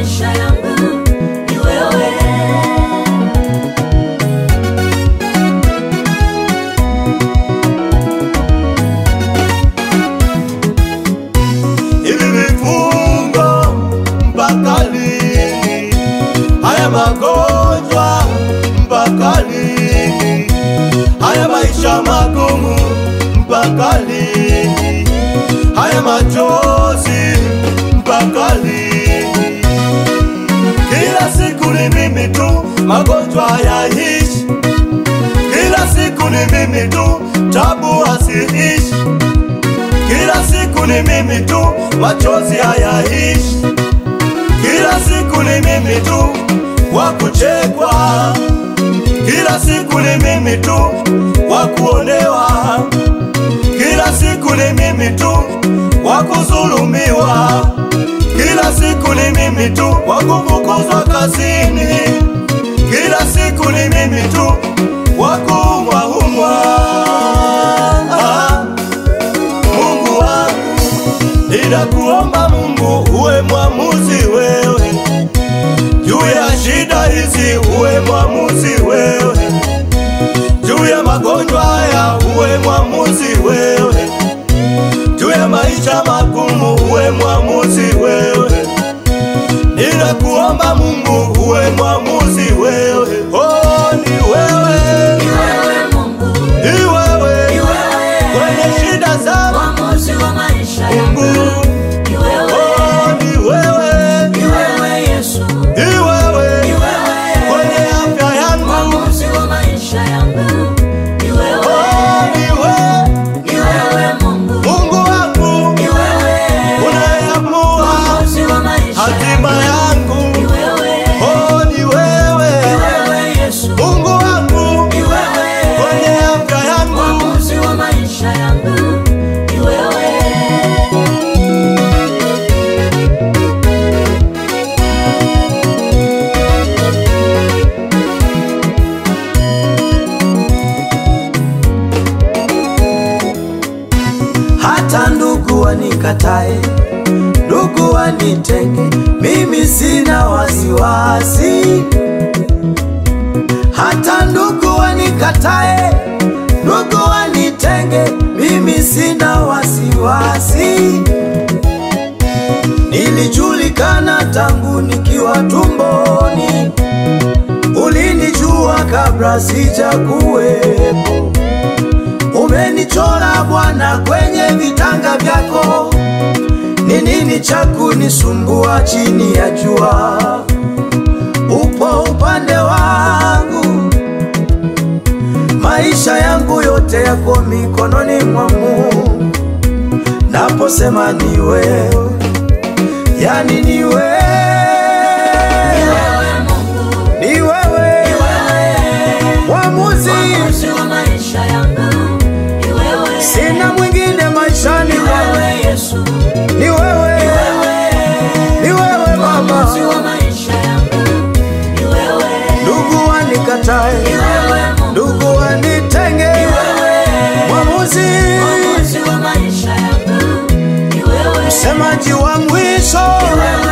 maisha yangu ni wewe. hivi vifungo mpaka lini? Haya magonjwa mpaka lini? Haya maisha magumu mpaka lini? Haya machozi mpaka lini? Kila siku ni mimi tu, magonjwa yaishi. Kila siku ni mimi tu, tabu hasiishi. Kila siku ni mimi tu, machozi hayaishi. Kila siku ni mimi tu, wa kuchekwa. Kila siku ni mimi tu, wa kuonewa. Kila siku ni mimi tu, wa kudhulumiwa. Kila siku ni mimi tu, wa kufukuzwa kazini. Kila siku ni mimi tu, wa kuumwa umwa. Mungu wangu, ninakuomba Mungu uwe mwamuzi wewe juu ya shida hizi, uwe mwamuzi wewe juu ya magonjwa haya, uwe mwamuzi wewe juu ya maisha magumu, uwe mwamuzi wewe. Ninakuomba Mungu uwe mwamuzi wewe, oh, ni wewe, Ni wewe Mungu, ni wewe ni wewe kwenye shida zangu mwamuzi wa maisha yangu, Mungu. ni wewe, Oh, ni wewe, ni wewe Yesu, ni ni wewe wewe kwenye afya yangu. mwamuzi wa maisha yangu, ni Oh, wewe, ni wewe, ni wewe Mungu, Mungu wangu ni wewe unayeamua mwamuzi wa maisha hatima yangu, ni yangu. wewe, Oh, ni ni wewe, wewe Yesu, Mungu wangu ni wewe kwenye afya yangu. mwamuzi wa maisha yangu, ni wewe. hata ndugu wanikatae, ndugu wanitenge, mimi sina wasiwasi. Hata ndugu wanikatae, ndugu wanitenge, mimi sina wasiwasi. Nilijulikana tangu nikiwa tumboni, ulinijua kabla sijakuwepo. Umenichora Bwana kwenye vitanga vyako, ni nini cha kunisumbua chini ya jua? Upo upande wangu, maisha yangu yote yako mikononi mwa Mungu. Naposema ni wewe, yani ni wewe, Ni wewe Mungu, ni wewe ni wewe mwamuzi, mwamuzi wa maisha yangu, ni wewe, sina mwingine maishani ni mwangu. wewe Yesu, ni wewe, ni wewe ni wewe mwamuzi Baba. wa maisha yangu, ni wewe, Ndugu wanikatae, ni wewe Mungu, ndugu wanitenge, ni wewe mwamuzi, mwamuzi wa maisha yangu, ni wewe, msemaji wa mwisho, ni wewe